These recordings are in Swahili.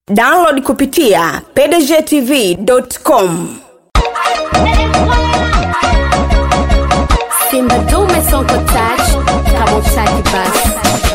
download kupitia pdgtv.com Simba dume sonko touch kama utaki basi.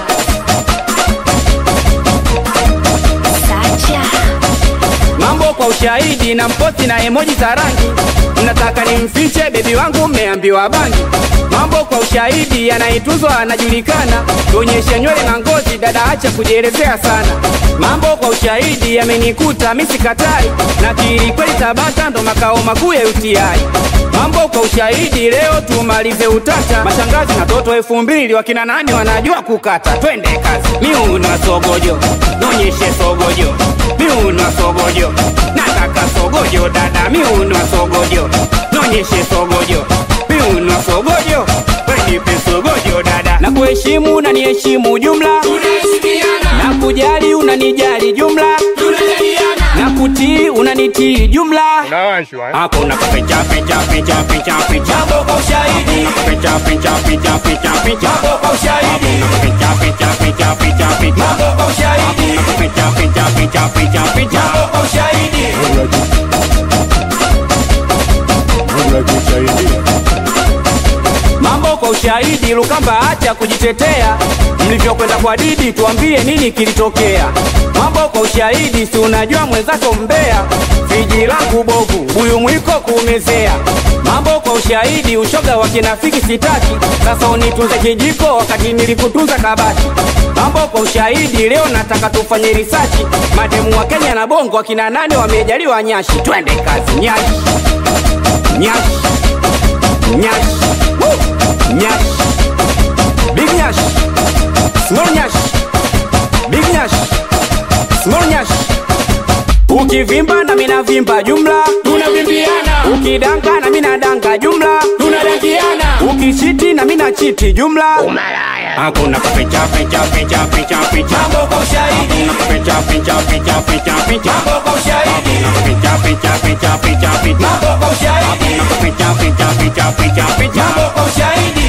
Sacha. mambo kwa ushahidi na mposti na emoji za rangi mnataka nimfiche bebi wangu mmeambiwa bangi mambo kwa ushahidi anaituzwa anajulikana tuonyeshe nywele na ngozi dada acha kujielezea sana mambo kwa ushahidi yamenikuta misikatai na kiri kweli tabata ndo makao makuu ya uti mambo kwa ushahidi leo tumalize utata mashangazi na toto elfu mbili wakina nani wanajua kukata twende kazi miuno sogojo nonyeshe sogojo miuno sogojo nataka sogojo dada miuno sogojo nonyeshe sogojo miuno sogojo wenipe sogojo dada na kuheshimu na niheshimu jumla na kujali unanijali jumla na kutii unanitii jumla hakuna kuficha ficha ficha ficha ficha mambo kwa ushahidi ficha ficha ficha ficha ficha mambo kwa ushahidi ficha ficha ficha ficha ficha mambo kwa ushahidi ficha ficha ficha ficha ficha mambo kwa ushahidi mambo kwa ushahidi lukamba acha kujitetea mlivyokwenda kwa didi tuambie nini kilitokea mambo kwa ushahidi si unajua mwenzako mbea viji langu bovu buyu mwiko kuumezea mambo kwa ushahidi ushoga wa kinafiki sitaki sasa unitunze kijiko wakati nilikutunza kabati mambo kwa ushahidi leo nataka tufanye risachi mademu wa kenya na bongo wakina nane wamejaliwa nyashi twende kazi nyashi nyashi nyashi Woo! nyashi big nyashi small nyashi big nyashi small nyashi ukivimba na mina vimba jumla tunavimbiana ukidanga na mina danga jumla tunadangiana ukichiti na mina chiti jumla hakuna kuficha ficha ficha ficha ficha mambo kwa ushahidi hakuna kuficha ficha ficha ficha ficha mambo kwa ushahidi ficha ficha ficha ficha ficha mambo kwa ushahidi hakuna kuficha ficha ficha ficha ficha mambo kwa ushahidi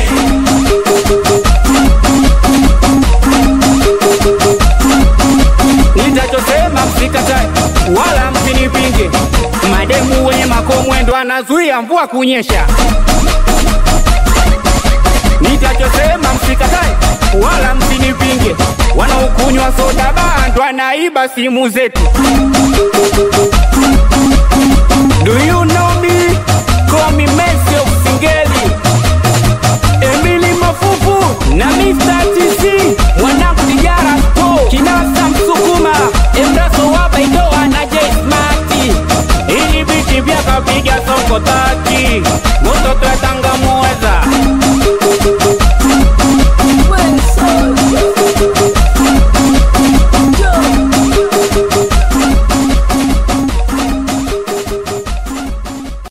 nitachosema msikatae wala msinipinge mademu wenye makomwendo anazuia mvua kunyesha nitachosema msikatae wala msinipinge wanaokunywa soda bando anaiba simu zetu Do you know me? Call me Messi of Singeli Emily Mafufu na Mr. TC mwanangu Dijara Sto Kinasa Msukuma Embraso wa Baidoa na J Smarty ili biti vyakapiga soko tati moto twatanga